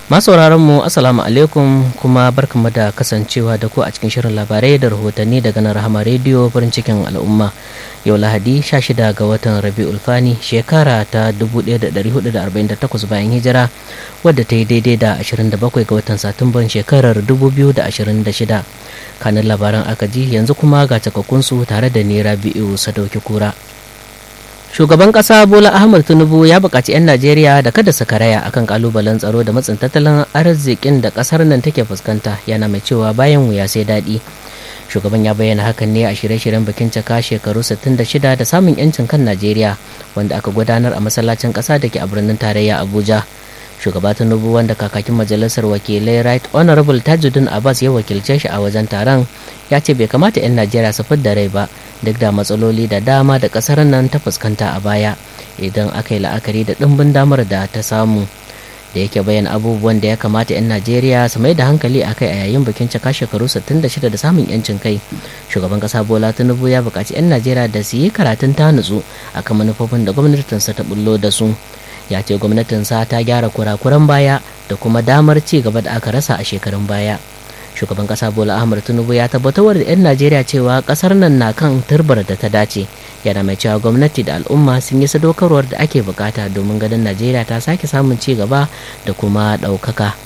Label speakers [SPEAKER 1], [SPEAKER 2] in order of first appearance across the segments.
[SPEAKER 1] masauraran mu assalamu alaikum kuma barkanmu da kasancewa da ku a cikin shirin labarai da rahotanni daga nan rahama rediyo farin cikin al'umma yau lahadi 16 ga watan rabi'ul fani shekara ta 1448 bayan hijira wadda ta yi daidai da 27 ga watan satumban shekarar 2026 kanin labaran aka ji yanzu kuma ga cakakkunsu tare da ni rabi'u sadauki kura shugaban kasa bola ahmad tinubu ya buƙaci 'yan najeriya da kada su karaya akan kalubalen tsaro da matsin tattalin arzikin da ƙasar nan take fuskanta yana mai cewa bayan wuya sai daɗi shugaban ya bayyana hakan ne a shirye-shiryen bikin cika shekaru 66 da samun 'yancin kan najeriya wanda aka gudanar a masallacin ƙasa da ke a birnin tarayya abuja shugaba tinubu wanda kakakin majalisar wakilai right honorable tajuddin abbas ya wakilce shi a wajen taron ya ce bai kamata 'yan najeriya su fidda rai ba duk da matsaloli da dama da kasar nan ta fuskanta a baya idan aka yi la'akari da ɗimbin damar da ta samu da yake bayan abubuwan da ya kamata 'yan najeriya su mai da hankali a kai a yayin bikin cika shekaru 66 da samun 'yancin kai shugaban kasa bola tinubu ya buƙaci 'yan najeriya da su yi karatun ta nutsu akan manufofin da gwamnatinsa ta bullo da su ya ce gwamnatinsa ta gyara kurakuran baya da kuma damar ci gaba da aka rasa a shekarun baya shugaban kasa bola ahmad tinubu ya tabbatar da 'yan najeriya cewa kasar nan na kan turbar da ta dace yana mai cewa gwamnati da al'umma sun yi sadaukarwar da ake bukata domin ganin najeriya ta sake samun ci gaba da kuma ɗaukaka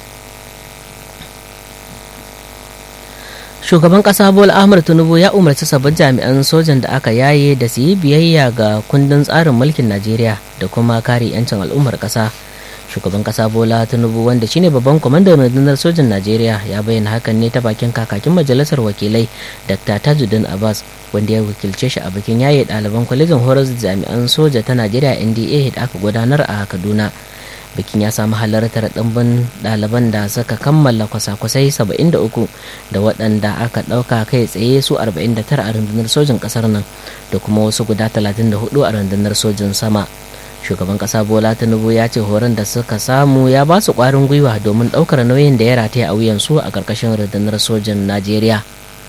[SPEAKER 1] shugaban kasa bola ahmad tinubu ya umarci sabbin jami'an sojan da aka yaye da su yi biyayya ga kundin tsarin mulkin najeriya da kuma kare 'yancin al'ummar kasa shugaban kasa bola tinubu wanda shine babban kwamandan rundunar sojin najeriya ya bayyana hakan ne ta bakin kakakin majalisar wakilai dr tajuddin abbas wanda ya wakilce shi a bikin yaye ɗaliban kwalejin horar jami'an soja ta najeriya nda da aka gudanar a kaduna bikin ya samu halartar ɗimbin ɗaliban da suka kammala kwasa-kwasai 73 da waɗanda aka ɗauka kai tsaye su 49 a rundunar sojin ƙasar nan da kuma wasu guda 34 a rundunar sojin sama shugaban kasa bola tinubu ya ce horon da suka samu ya ba su kwarin gwiwa domin daukar nauyin da ya rataya a wuyansu a karkashin rundunar sojin najeriya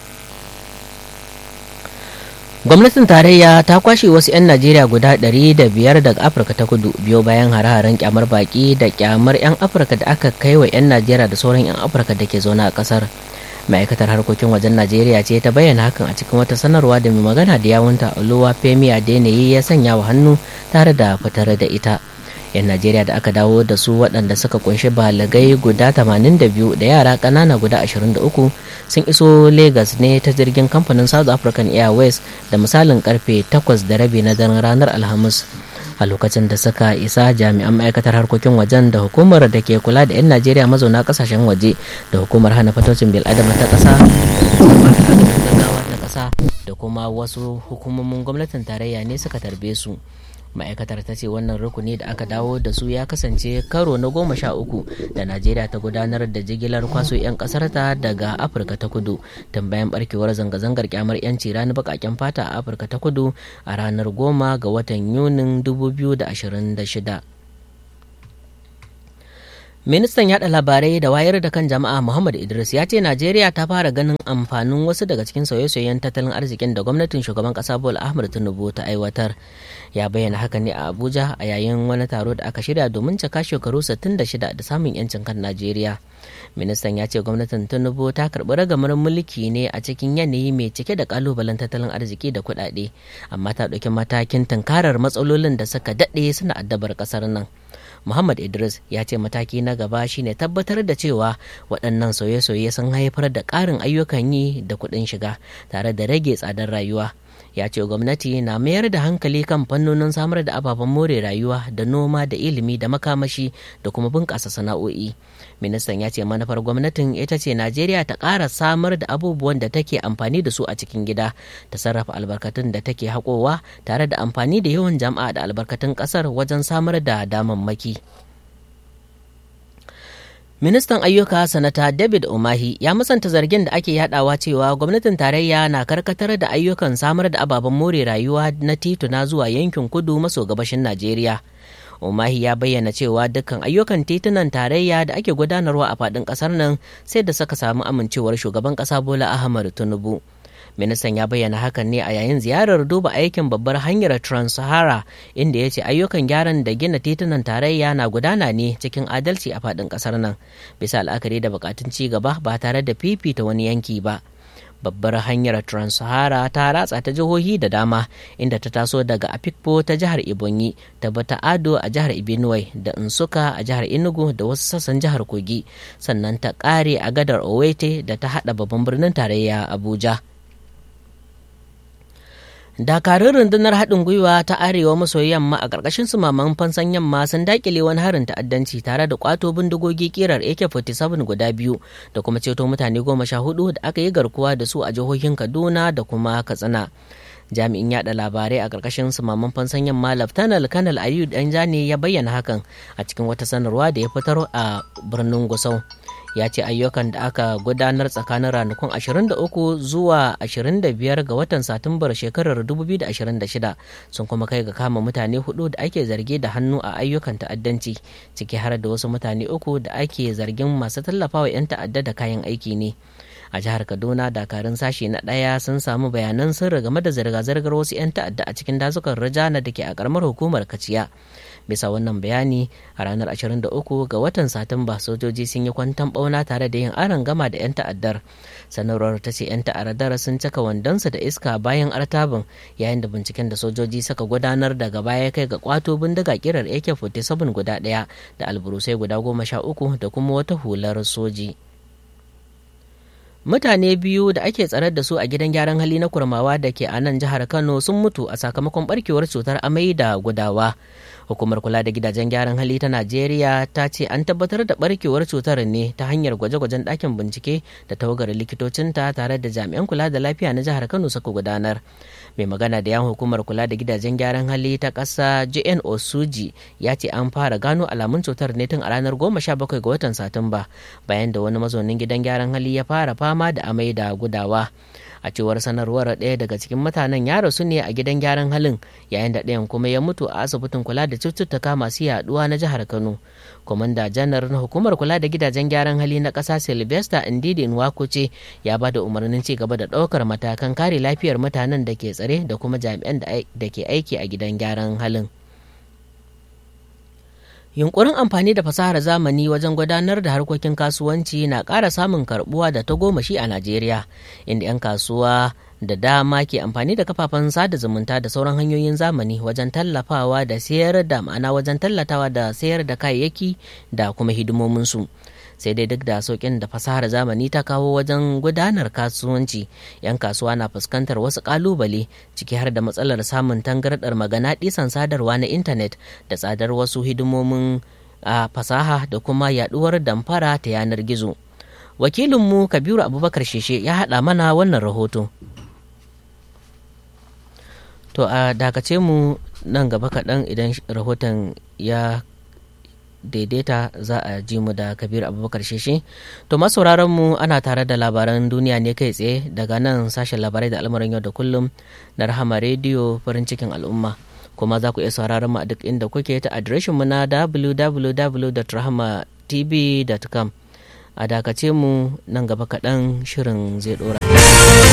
[SPEAKER 1] gwamnatin tarayya ta kwashe wasu 'yan najeriya guda 500 daga afirka ta kudu biyo bayan hare-haren kyamar baki da kyamar 'yan afirka da aka kai wa 'yan najeriya da sauran 'yan afirka da ke zaune a kasar ma'aikatar harkokin wajen najeriya ce ta bayyana hakan a cikin wata sanarwa da mai magana da yawunta oluwa femi adeneyi ya sanya wa hannu tare da fitar da ita yan najeriya da aka dawo da su waɗanda suka kunshi balagai guda 82 da yara ƙanana guda 23 sun iso lagos ne ta jirgin kamfanin south african airways da misalin karfe 8 da rabi na daren ranar alhamis a lokacin da suka isa jami'an ma'aikatar harkokin wajen da hukumar da ke kula da 'yan najeriya mazauna kasashen waje da hukumar hana fatocin bil'adama ta ƙasa ta ƙasa da kuma wasu hukumomin gwamnatin tarayya ne suka tarbe su ma'aikatar ta ce wannan rukuni da aka dawo da su ya kasance karo na goma sha uku da najeriya ta gudanar da jigilar kwaso 'yan kasarta daga afirka ta kudu tun bayan barkewar zanga-zangar kyamar 'yanci ranar bakaken fata a afirka ta kudu a ranar goma ga watan yunin 2026 ministan yada labarai da wayar da kan jama'a muhammad idris ya ce najeriya ta fara ganin amfanin wasu daga cikin sauye-sauyen tattalin arzikin da gwamnatin shugaban kasa bola ahmad tinubu ta aiwatar ya bayyana haka ne a abuja a yayin wani taro da aka shirya domin cika shekaru 66 da samun yancin kan najeriya ministan ya ce gwamnatin tinubu ta karbi ragamar mulki ne a cikin yanayi mai cike da kalubalen tattalin arziki da kuɗaɗe amma ta ɗauki matakin tunkarar matsalolin da suka daɗe suna addabar ƙasar nan Muhammad Idris ya ce mataki na gaba shine tabbatar da cewa waɗannan sauye-sauye sun haifar da ƙarin ayyukan yi da kuɗin shiga tare da rage tsadar rayuwa. Ya ce gwamnati na mayar da hankali kan fannonin samar da ababen more rayuwa da noma da ilimi da makamashi da kuma bunƙasa sana'o'i. Ministan ya ce manufar gwamnatin ita ce Najeriya ta ƙara samar da abubuwan da take amfani da su a cikin gida, ta sarrafa albarkatun da take haƙowa tare da amfani da yawan jama'a da albarkatun ƙasar wajen samar da damammaki. Ministan ayyuka sanata David Umahi ya musanta zargin da ake yadawa cewa gwamnatin tarayya na karkatar da ayyukan samar da ababen more rayuwa na tituna zuwa yankin kudu maso gabashin Najeriya. Umahi ya bayyana cewa dukkan ayyukan titunan tarayya da ake gudanarwa a faɗin ƙasar nan sai da suka samu amincewar shugaban ƙasa Bola Ahmad Tinubu. ministan ya bayyana hakan ne a yayin ziyarar duba aikin babbar hanyar trans-sahara inda ya ce ayyukan gyaran da gina titunan tarayya na gudana ne cikin adalci a faɗin ƙasar nan bisa la'akari da buƙatun ci gaba ba tare da fifita wani yanki ba babbar hanyar trans-sahara ta ratsa ta jihohi da dama inda ta taso daga afikpo ta jihar ibonyi ta bata ado a jihar ibinuwai da nsuka a jihar enugu da wasu sassan jihar kogi sannan ta kare a gadar owete da ta hada babban birnin tarayya abuja dakarun rundunar haɗin gwiwa ta arewa maso yamma a ƙarƙashin sumaman fansan yamma sun daƙile wani harin ta'addanci tare da ƙwato bindigogi ƙirar ak-47 guda biyu da kuma ceto mutane goma sha hudu da aka yi garkuwa da su a jihohin kaduna da kuma katsina jami'in yada labarai a ƙarƙashin sumaman fansan yamma laftanal kanal ayu danjani ya bayyana hakan a cikin wata sanarwa da ya fitar a birnin gusau ya ce ayyukan da aka gudanar tsakanin ranakun 23 zuwa 25 ga watan satumbar shekarar 2026 sun kuma kai ga kama mutane hudu da ake zargi da hannu a ayyukan ta'addanci ciki har da wasu mutane uku da ake zargin masu tallafawa 'yan ta'adda da kayan aiki ne a jihar kaduna dakarun sashi na ɗaya sun samu bayanan sirri game da zirga-zirgar wasu 'yan ta'adda a cikin dazukan rajana da ke a karamar hukumar kaciya bisa wannan bayani a ranar 23 ga watan satumba sojoji sun yi kwantan bauna tare da yin aron gama da 'yan ta'addar sanarwar ta ce 'yan ta'addar sun caka wandonsu da iska bayan artabin yayin da binciken da sojoji suka gudanar daga baya kai ga kwato bindiga kirar ak-47 guda ɗaya da alburusai guda goma sha uku da kuma wata hular soji. mutane biyu da ake tsare da su a gidan gyaran hali na kurmawa da ke a nan jihar kano sun mutu a sakamakon barkewar cutar amai da gudawa hukumar kula da gidajen gyaran hali ta najeriya ta ce an tabbatar da barkewar cutar ne ta hanyar gwaje-gwajen ɗakin bincike da tawagar likitocinta tare da jami'an kula da lafiya na jihar kano suka gudanar mai magana da yan hukumar kula da gidajen gyaran hali ta ƙasa jn osuji ya ce an fara gano alamun cutar ne tun a ranar 17 ga watan satumba bayan da wani mazaunin gidan gyaran hali ya fara fama da amai da gudawa a cewar sanarwar ɗaya daga cikin mutanen ya rasu ne a gidan gyaran halin yayin da ɗayan kuma ya mutu a asibitin kula da cututtuka masu yaduwa na jihar kano kwamanda janar na hukumar kula da gidajen gyaran hali na ƙasa sylvester ndidi nwakuce ya ba da umarnin ci gaba da ɗaukar matakan kare lafiyar mutanen da ke tsare da kuma jami'an da ke aiki a gidan gyaran halin yunkurin amfani da fasahar zamani wajen gudanar da harkokin kasuwanci na ƙara samun karbuwa da ta gomashi a najeriya inda 'yan kasuwa da dama ke amfani da kafafen sada zumunta da sauran hanyoyin zamani wajen tallafawa da sayar da ma'ana wajen tallatawa da sayar da kayayyaki da kuma hidimominsu sai dai duk da sauƙin da fasahar zamani ta kawo wajen gudanar kasuwanci 'yan kasuwa na fuskantar wasu ƙalubale ciki har da matsalar samun tangardar magana ɗisan sadarwa na intanet da tsadar wasu hidimomin a fasaha da kuma yaɗuwar damfara ta yanar gizo wakilinmu kabiru abubakar sheshe ya haɗa mana wannan rahoto to a dakace mu nan gaba kaɗan idan rahoton ya daidaita za a ji mu da kabir abubakar sheshe to masauraran mu ana tare da labaran duniya ne kai tsaye daga nan sashen labarai da al'amuran yau da kullum na rahama rediyo farin cikin al'umma kuma za ku iya sauraron mu a duk inda kuke ta adireshin mu na www.rahamatv.com a dakace mu nan gaba kaɗan shirin zai ɗora